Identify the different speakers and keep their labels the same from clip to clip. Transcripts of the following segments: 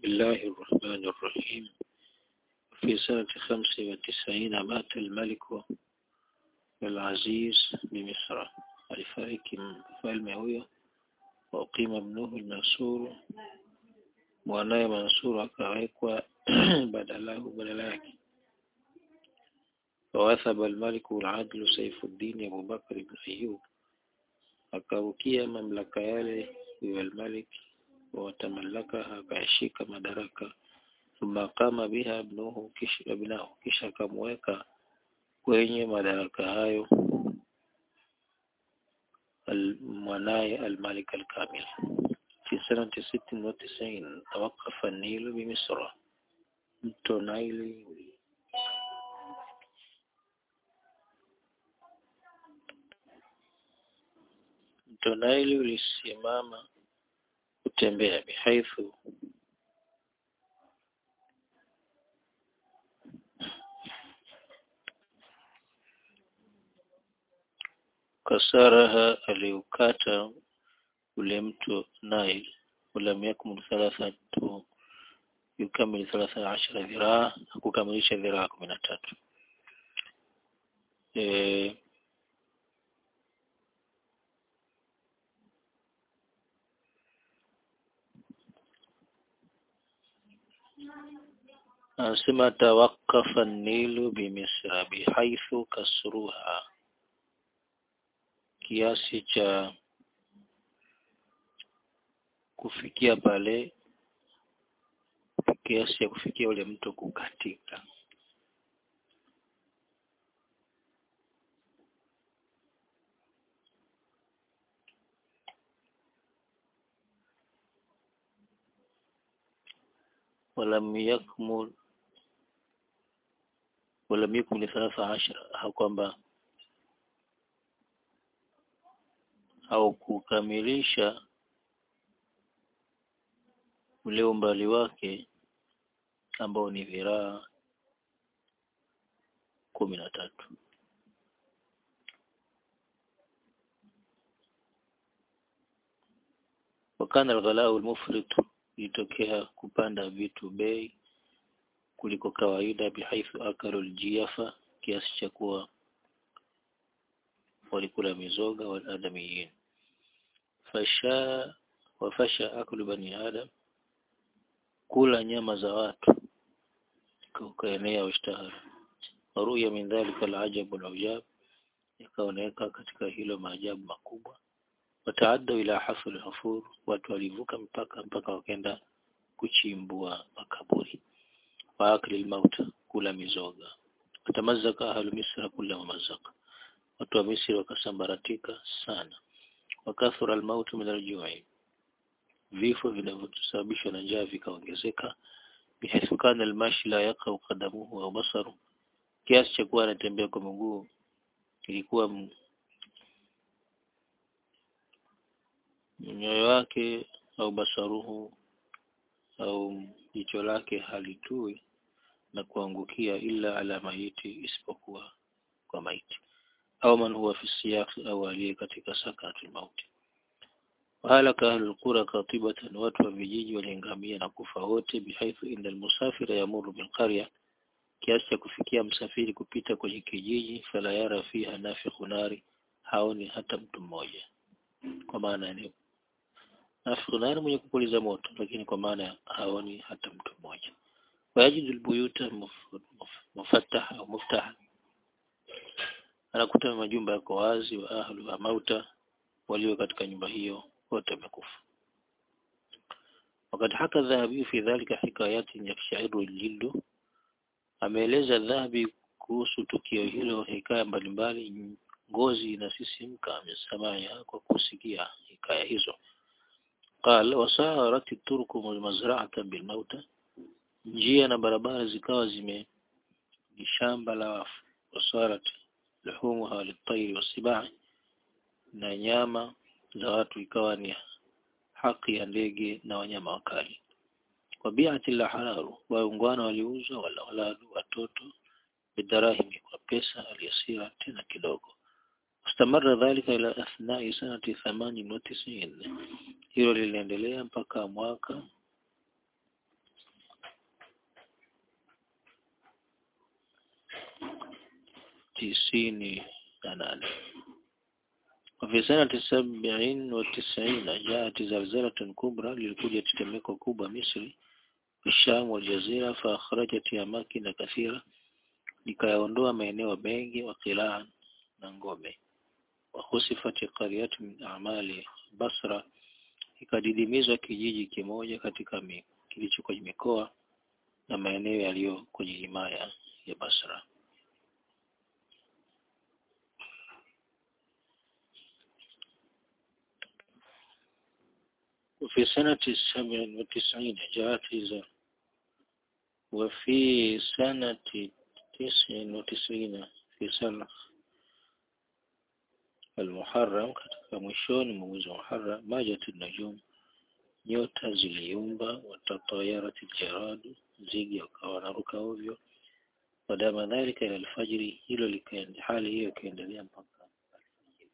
Speaker 1: الله الرحمن الرحيم في سنة خمس وتسعين مات الملك العزيز بمصر alifariki mfalme huyo waqima ibnuhu al-Mansur mwanaye Mansur akawekwa badalahu badala yake فوثب الملك العدل سيف الدين أبو بكر بن أيوب akaukia mamlaka yale huyo al-Malik watamallaka akashika madaraka thumma kama biha ibnuhu kisha ibnahu kisha akamweka kwenye madaraka hayo mwanaye al-Malik al-Kamil في سنة ست وتسعين توقف النيل بمصر mto Naili mto Naili ulisimama kutembea bihaithu kasaraha aliukata ule mto Nile ولم يكمل ثلاثة يكمل ثلاثة عشر ذراع kukamilisha ذراع kumi na tatu e, anasema tawakafa nilu bimisra bihaithu kasruha kiasi cha kufikia pale kiasi ya kufikia ule mto kukatika ولم يكمل ولم يكمل ثلاثة عشر kwamba au kukamilisha ule umbali wake ambao ni dhiraa kumi na tatu wakana alghalau almufrit ilitokea kupanda vitu bei kuliko kawaida bihaithu akalu aljiafa kiasi cha kuwa walikula mizoga waladamiyin fasha wafasha aklu bani adam kula nyama za watu ukaenea ushtahara waruya min dhalika alajabu alujab ikaoneka katika hilo maajabu makubwa wataadda ila hafl hufur watu walivuka mpaka mpaka wakaenda kuchimbua makaburi wa akli almauta kula mizoga watamazaka ahlu misra kula mamazaka watu wa misri wakasambaratika sana wakathura almautu min aljui vifo vinavyosababishwa na njaa vikaongezeka bihaithu kana almashi la yaqau qadamuhu au basaru kiasi cha kuwa anatembea kwa mguu ilikuwa nyoyo wake au basaruhu au jicho lake halitui na kuangukia ila ala maiti isipokuwa kwa maiti au man huwa fi siyaq au aliye katika sakatul mauti wahalaka ahlul qura katibatan watu wa vijiji waliangamia na kufa wote bihaithu inda almusafira yamuru bilqarya kiasi cha kufikia msafiri kupita kwenye kijiji fala yara fiha nafikhu nari haoni hata mtu mmoja kwa maana ni nafikhu nari mwenye kupuliza moto lakini kwa maana haoni hata mtu mmoja wayajidu albuyuta mufattaha au muftaha anakuta majumba yako wazi wa ahlu wa mauta walio katika nyumba hiyo wote wamekufa wakati haka dhahabi fi dhalika hikayati yakshairu aljildu ameeleza dhahabi kuhusu tukio hilo hikaya mbalimbali ngozi inasisimka amesamaya kwa kusikia hikaya hizo قال وسارت الطرق مزرعة بالموتى njia na barabara zikawa zime ni shamba la wafu wasarat luhumuha litayri wasibai na nyama za watu ikawa ni haki ya ndege na wanyama wakali wabiati la hararu waungwana waliuzwa wala waladu watoto bidarahimi kwa pesa aliyasira tena kidogo استمر ذلك إلى أثناء سنة ثمان وتسعين hilo liliendelea mpaka mwaka tisini na nane وفي سنة سبع وتسعين جاءت زلزلة كبرى للكوجة tetemeko kubwa Misri الشام والجزيرة فأخرجت أماكن كثيرة likayaondoa maeneo mengi wa Qilan na Ngome wakhusifati qaryatu min a'mali Basra ikadidimizwa kijiji kimoja katika mi, kilicho kwenye mikoa na maeneo yaliyo kwenye himaya ya Basra وفي سنة سبع وتسعين جاءت وفي سنة تسع وتسعين في سنة المحرم katika mwishoni mwa mwezi wa Muharram majat najum nyota ziliumba watatayarat jaradu nzige wakawa wanaruka ovyo wadama dhalika ila alfajiri hilo likaenda hali hiyo ikaendelea mpaka alfajiri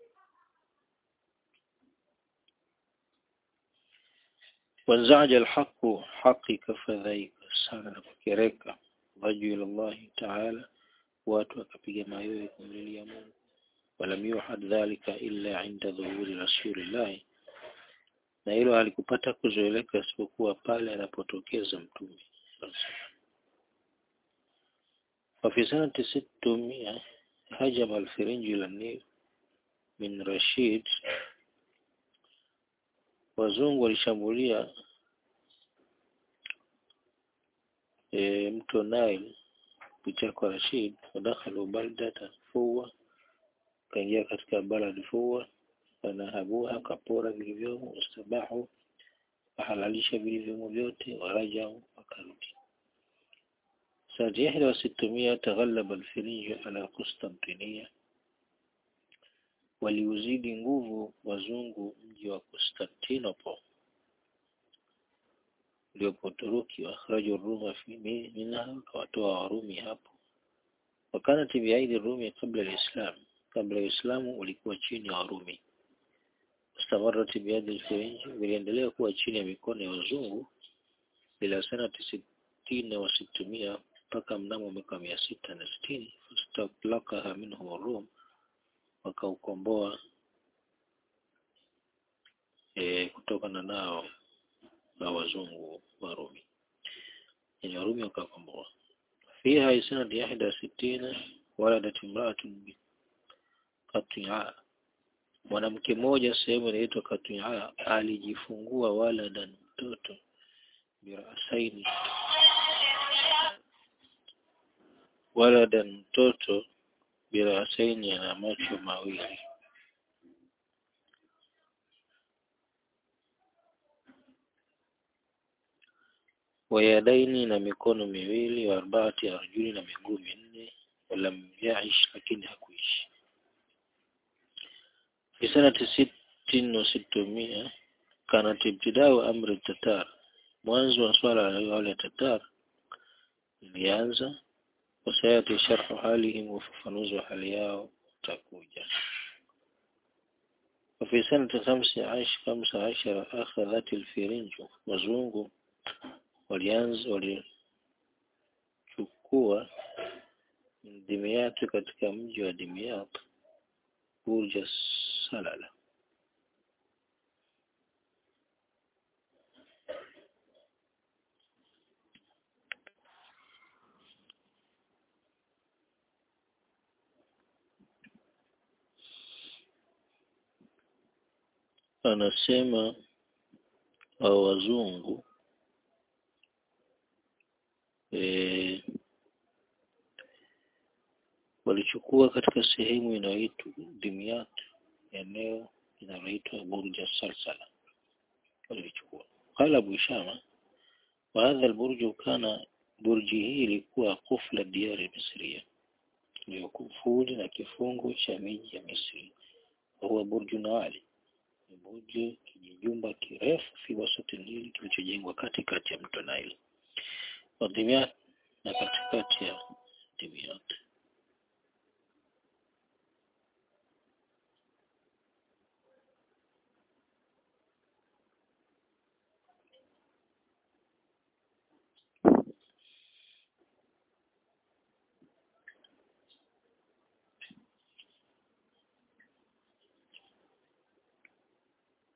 Speaker 1: wanzaja alhaqu haqi kafadhaika sana na kukereka raju ila Allah taala watu wakapiga mayowe kumlilia Mungu walam yuhad dhalika illa inda dhuhuri rasulillahi na hilo halikupata kuzoeleka isipokuwa pale anapotokeza mtume وفي سنة ستمائة هجم الفرنج إلى النيل من رشيد wazungu walishambulia e, mto Nile kupitia kwa Rashid wadakhalu baldata Fuwa kaingia katika balad Fuwa fanahabuha kapora vilivyomo wastabahu wahalalisha vilivyomo vyote warajau wakarudi سنة إحدى وستمائة تغلب الفرنج على قسطنطينية waliuzidi nguvu wazungu mji wa Constantinople uliopo Uturuki wakhraju Ruma fi minha wakawatoa Warumi hapo wakanat biaidi Rumi kabla alislam kabla ya Uislamu ulikuwa chini ya Warumi استمرت بيد الفرنج viliendelea kuwa chini ya mikono ya wazungu ila sanati sitini wa situmia mpaka mnamo mwaka mia sita na sitini fastaklakaha minhum Rum wakaukomboa e, kutokana nao na wazungu wa Rumi yani Warumi wakakomboa fiha sanati ihda sitina waladat imra'atun qati'a mwanamke mmoja sehemu inaitwa Katu'a alijifungua waladan mtoto birasaini waladan mtoto birasaini ana macho mawili wayadaini na mikono miwili wa arbaati arjuli na miguu minne walam yaish lakini hakuishi في سنة ست وستمائة كانت ابتداء أمر التتار mwanzo wa swala la wale tatar ilianza wasayati sharhu halihim ufafanuzi wa hali yao utakuja وفي سنة خمسة عشر خمسة عشر أخذت الفرنج wazungu walianza walichukua Dimyat katika mji wa Dimyat burja salala anasema wa wazungu e, walichukua katika sehemu inayoitwa Dimyat eneo linaloitwa Burja Salsala walichukua qala Abu Shama wa hadha alburju kana burji hii ilikuwa kufla diari misria ndio kufuli na kifungo cha miji ya Misri huwa burju nawali ni burju kijijumba kirefu fi wasati Nili kilichojengwa katikati ya mto Nile wa Dimyat na katikati ya Dimyat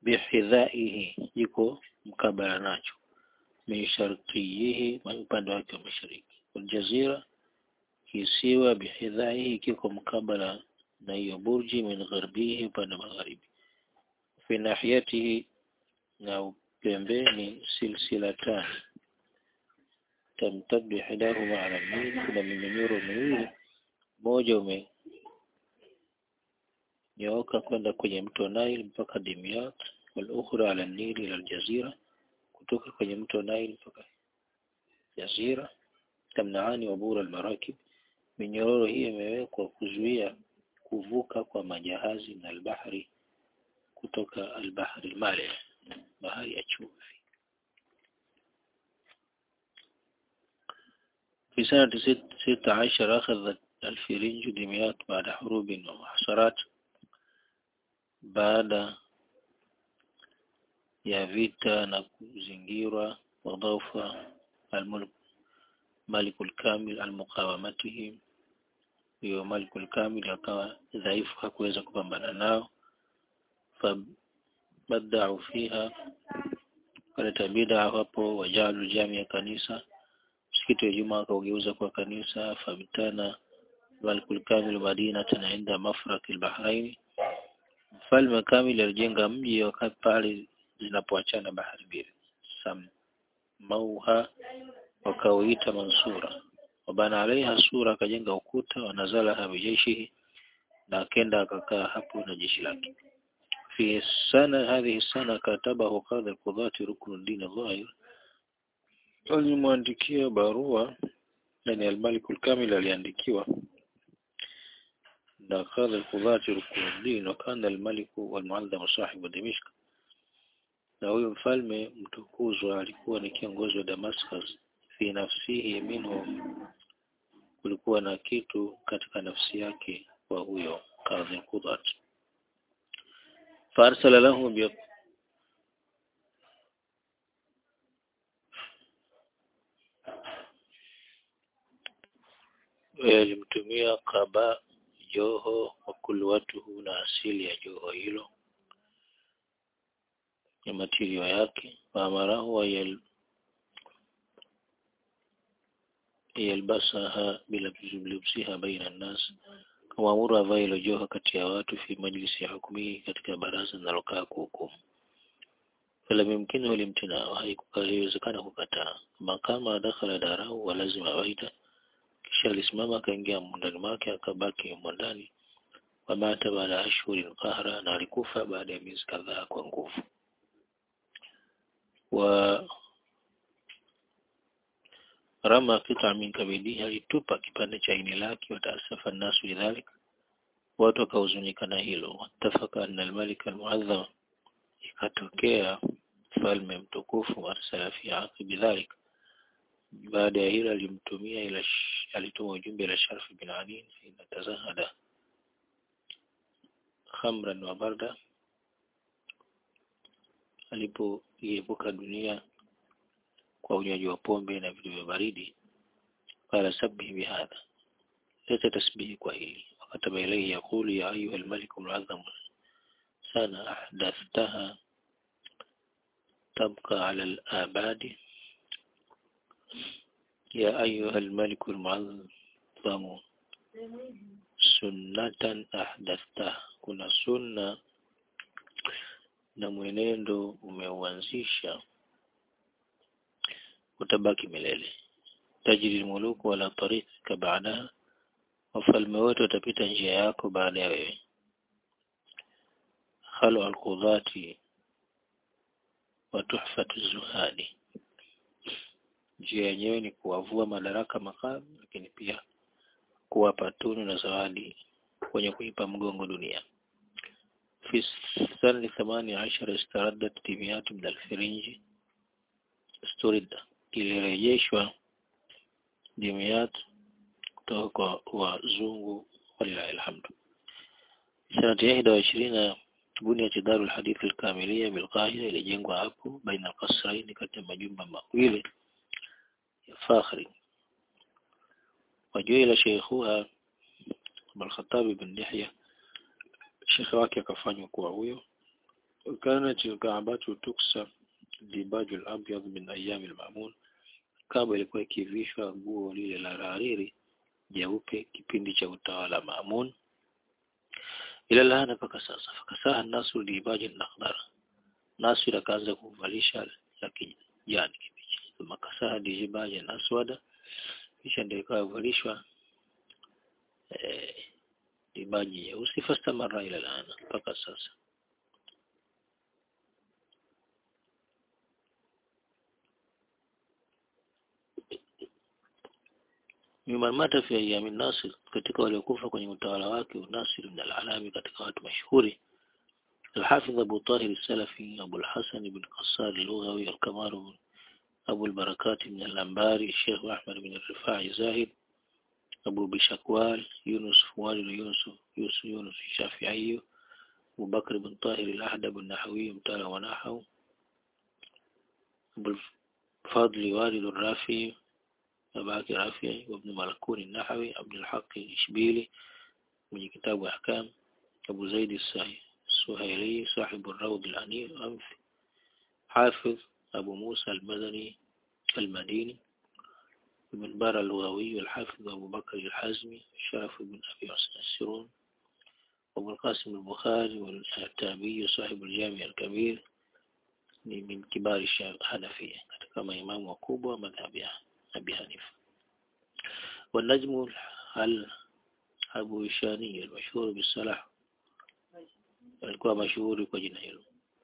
Speaker 1: bihidhaihi yuko mkabala nacho min sharqiyihi upande wake wa mashariki waljazira kisiwa bihidhaihi kiko mkabala na hiyo burji min gharbihi upande wa magharibi fi nahiyatihi na pembeni silsilatani tamtaddu ihdahuma ala al kuna mimenyoro miwili moja umenyooka kwenda kwenye mto Nile mpaka Dimyat wal ukhra ala Nili ila aljazira kutoka kwenye mto Nile mpaka jazira tamnaani wabura almarakib minyororo hii imewekwa kuzuia kuvuka kwa majahazi na albahari kutoka albahari male bahari ya chumvi في سنة ستة عشر أخذ الفرنج دمياط بعد حروب ومحصرات بعد ya vita na kuzingirwa wadhaufa almulk malikul kamil almuqawamatihim hiyo malikul kamil akawa dhaifu hakuweza kupambana nao fabadau fiha kaleta bid'a hapo wajalu jamia kanisa msikiti wa Ijumaa akaugeuza kwa kanisa fabtana malikul kamil madina tanaenda mafraq albahrain mfalme kamil alijenga mji wakati pale zinapoachana bahari mbili samauha wakauita mansura wabana alaiha sura akajenga ukuta wanazalaha bijeshihi na akenda akakaa hapo na jeshi lake fi sana hadhihi sana katabahu qadhi alqudati ruknuddin dhahir alimwandikia barua yani almalik alkamil aliandikiwa na qadhi alqudati ruknuddin wa kana almalik walmuallim sahibu dimishk na huyo mfalme mtukuzwa alikuwa ni kiongozi wa Damascus fi nafsihi minhu kulikuwa na kitu katika nafsi yake kwa huyo kadhi Qudat farsala lahu bi alimtumia kaba joho wa kulwatuhu na asili ya joho hilo ya matirio yake waamarahu yal yalbasaha bila kulubsiha baina nnas kamwamuru avae hilo joho kati ya watu fi majlisi ya hukumi katika baraza linalokaa kuhukumu falam yumkinu limtinao haikuwezekana kukataa makama dakhala darau wa lazima waita kisha alisimama akaingia ndani mwake akabaki ndani wamata baada ya ashhuri qahra na alikufa baada ya miezi kadhaa kwa nguvu wa rama qita min kabidi alitupa kipande cha ini lake wataasafa nasu lidhalik watu wakahuzunika na hilo watafaka anna almalik almuadham ikatokea mfalme mtukufu arsala fi aqibi dhalik baada ya hilo alimtumia ila alituma ujumbe ila Sharf bin Ali ina tazahada khamran wa barda alipoiepuka dunia kwa unywaji wa pombe na vitu vya baridi qala sabbihi bihadha leta tasbihi kwa hili wakataba ilayhi yaqulu ya ayuha almalik alazam sana ahdathtaha tabqa ala alabadi يا أيها الملك المعظم سنة أحدثتها kuna sunna na mwenendo umeuanzisha utabaki milele tajiri muluku wala tarika baadaha wafalme wote watapita njia yako baada ya wewe khalu alqudhati wa tuhfatu zuhadi njia yenyewe ni kuwavua madaraka makamu lakini pia kuwapa tunu na zawadi wenye kuipa mgongo dunia في السنة الثمانية عشر استردت تيميات من الفرنج استرد ilirejeshwa dimiyat kutoka kwa wazungu walilahi alhamdu sanati ya ihda wa ishirina buniyat daru alhadith alkamilia bilqahira ilijengwa hapo baina alqasraini kati ya majumba mawili ya fakhri wajuila sheikhuha Abul Khattab ibn Dihya shekhe wake akafanywa kuwa huyo كانت الكعبة تكسى الديباج الأبيض من أيام المأمون Kaaba ilikuwa ikivishwa nguo lile la hariri jeupe kipindi cha utawala Maamun ila laana mpaka sasa fakasaha nasu libaji nakhdar nasu akaanza kuvalisha la kijani kibichi makasaha libaji aswada kisha ndio ikawa kuvalishwa eh, libaji nyeusi fastamara ila laana mpaka sasa mimman mata fi ayami Nasir, katika waliokufa kwenye utawala wake Nasir bin al-Alami, katika watu mashuhuri الحافظ أبو طاهر السلفي أبو الحسن بن قصار اللغوي الكمار أبو البركات من الأنباري الشيخ أحمد بن الرفاعي زاهد أبو بشكوال يونس والد يونس يونس يونس الشافعي أبو بكر بن طاهر الأحدب النحوي متال ونحو أبو الفضل والد الرافي أباك رافعي وابن ملكون النحوي عبد الحق الإشبيلي من كتاب أحكام أبو زيد السهيلي صاحب الروض الأنيف أنف حافظ أبو موسى المدني المديني ابن بار اللغوي الحافظ أبو بكر الحازمي شرف بن أبي حسن السرون أبو القاسم البخاري والتابي صاحب الجامع الكبير من كبار الحنفية كما إمام وكوبا مذهب أبي حنيفة والنجم هل أبو إشاني المشهور بالصلاح alikuwa mashuhuri kwa jina hilo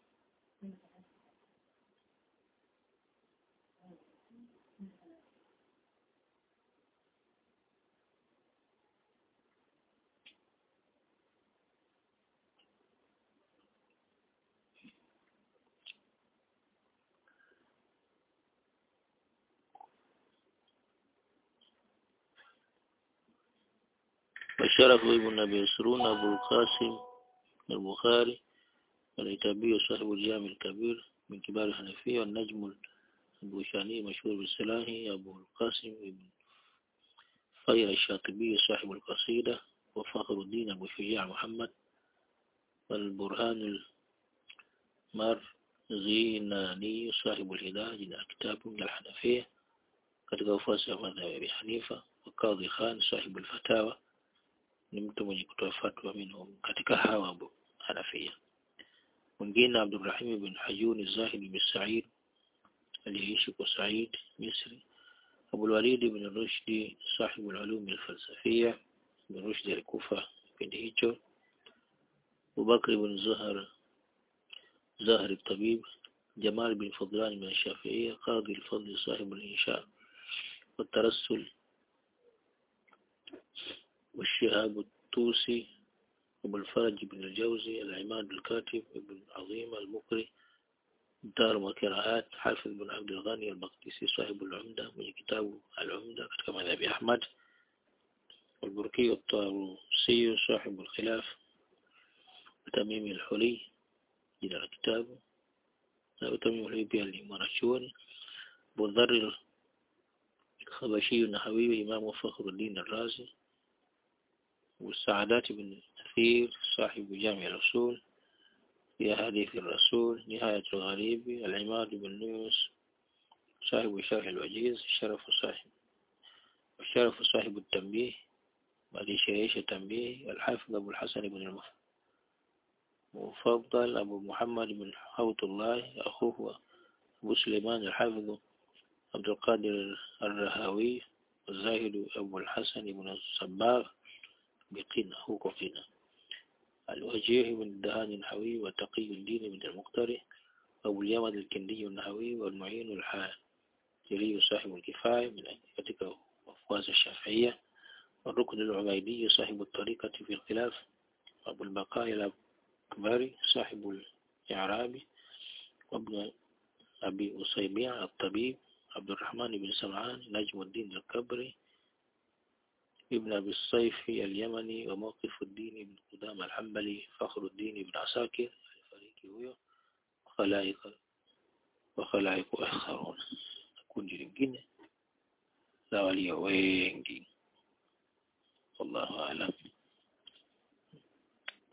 Speaker 1: وشرف ابن أبي يسرون أبو القاسم البخاري والعتابي صاحب الجامع الكبير من كبار الحنفية والنجم البوشاني مشهور بالسلاهي أبو القاسم بن خير الشاطبي صاحب القصيدة وفخر الدين أبو شجاع محمد والبرهان المرزيناني صاحب الهداية جنا كتاب من الحنفية katika ufuasi wa madhhabi ya Abi Hanifa wa Kadhi Khan sahibu al-Fatawa ni mtu mwenye kutoa fatwa minhum katika hawa Abu Hanafia mwingine Abdurrahim ibn Hayun Zahid bin Sa'id aliyeishi kwa Said Misri Abu al-Walid ibn Rushdi sahibu al-ulum al-falsafia ibn Rushdi alikufa kipindi hicho Abu Bakr ibn Zuhar زاهر الطبيب جمال بن فضلان من الشافعية قاضي الفضل صاحب الإنشاء والترسل والشهاب الطوسي أبو الفرج بن الجوزي العماد الكاتب ابن عظيم المقري دار وقراءات حافظ بن عبد الغني المقدسي صاحب العمدة من كتاب العمدة كما ذهب أحمد والبركي الطاروسي صاحب الخلاف وتميم الحلي جل الكتاب وتميم الحلي بها لمرشون أبو الذر الخبشي النحوي إمام فخر الدين الرازي والسعادات بن كثير صاحب جامع الأصول في حديث الرسول نهاية الغريب العماد بن يونس صاحب شرح الوجيز الشرف صاحب الشرف صاحب التنبيه بعد شريش التنبيه الحافظ أبو الحسن بن المفضل أبو محمد بن حوت الله أخوه أبو سليمان الحافظ عبد القادر الرهاوي والزاهد أبو الحسن بن الصباغ بقنا هو قنا الوجيه بن الدهان النحوي وتقي الدين بن المقتري أبو اليمن الكندي النحوي والمعين الحاجري صاحب الكفاية من كتك أفواز الشافعية والركن العبيدي صاحب الطريقة في الخلاف أبو البقاء الأكبري صاحب الإعرابي وابن أبي أصيبيع الطبيب عبد الرحمن بن سمعان نجم الدين الكبري ابن أبي الصيف اليمني وموقف الدين بن قدام الحنبلي فخر الدين بن عساكر الفريقي هو وخلائق وخلائق آخرون kundi lingine la walio wengi wallahu aalam